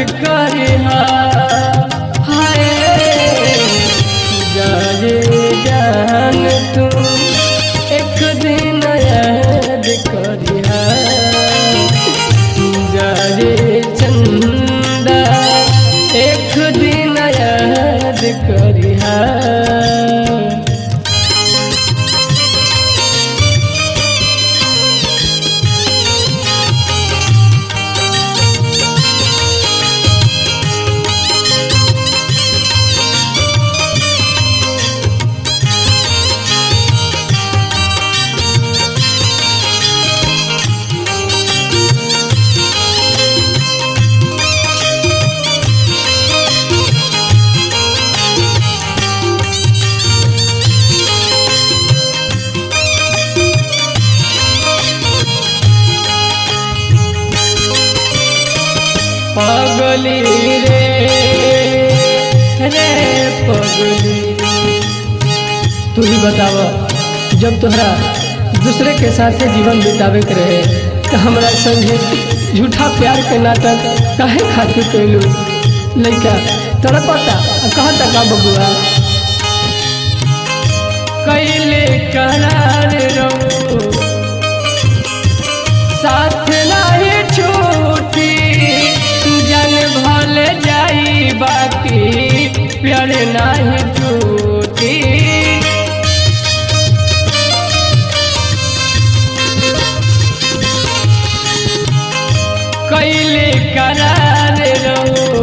करिहा हाय जाए जान तू एक दिन याद करिहा जाए चंदा एक दिन याद करिहा पगली रे रे पगली तू ही बताव जब तोहरा दूसरे के साथ जीवन बितावे के रहे तो हमरा संगे झूठा प्यार के नाटक काहे खातिर कैलू लइका तड़पता आ कहता का बबुआ कैले करार रहो साथ नाही छूटी जन भल जाई बाकी प्यार नाही टूटी कैले करार रहो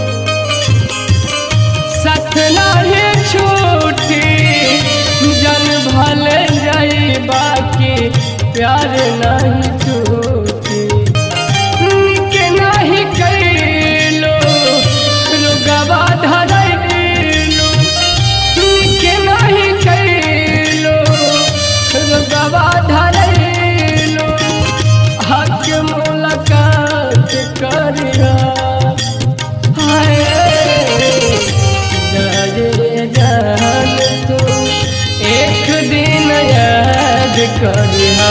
साथ नाही छूटी जन भल जाई बाकी प्यार नहीं टूटी के नहीं कैलो रुगवा धरैलो के नहीं कैलो रुगवा धरैलो हक मुलाकात करिया हाय जाए जान तू एक दिन याद करिहा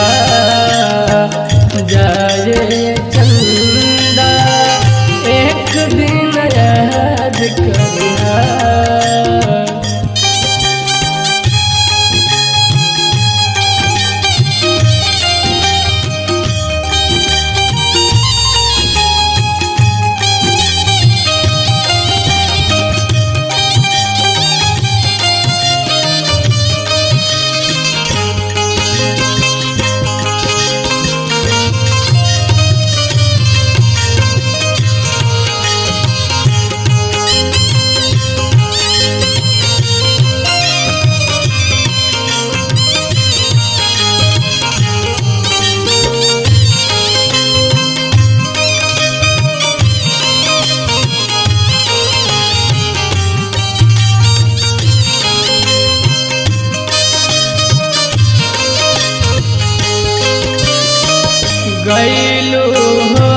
जाए चंदा एक दिन याद करिहा गैलू हो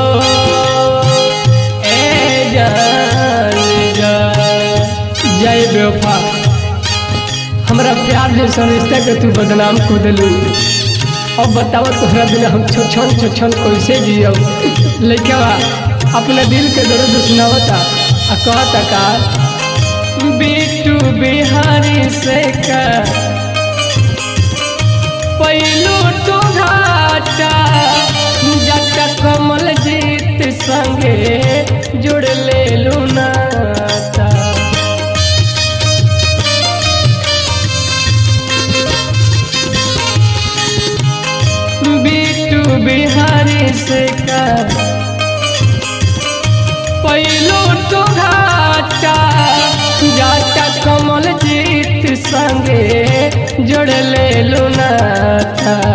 ए जान जा जय बेवफा हमरा प्यार जैसा रिश्ता के तू बदनाम को दिलू अब बताओ तोहरा बिना हम छोछन छोछन कैसे जियब लइका अपने दिल के दर्द सुनावता आ कहता का बिट्टू बिहारी से का पैलू तो घाटा जटा कमल जीत संगे जुड़ ले नाता बिट्टू बिहारी से का पैलू तो घाटा जाटा कमल जीत संगे जोड़ ले नाता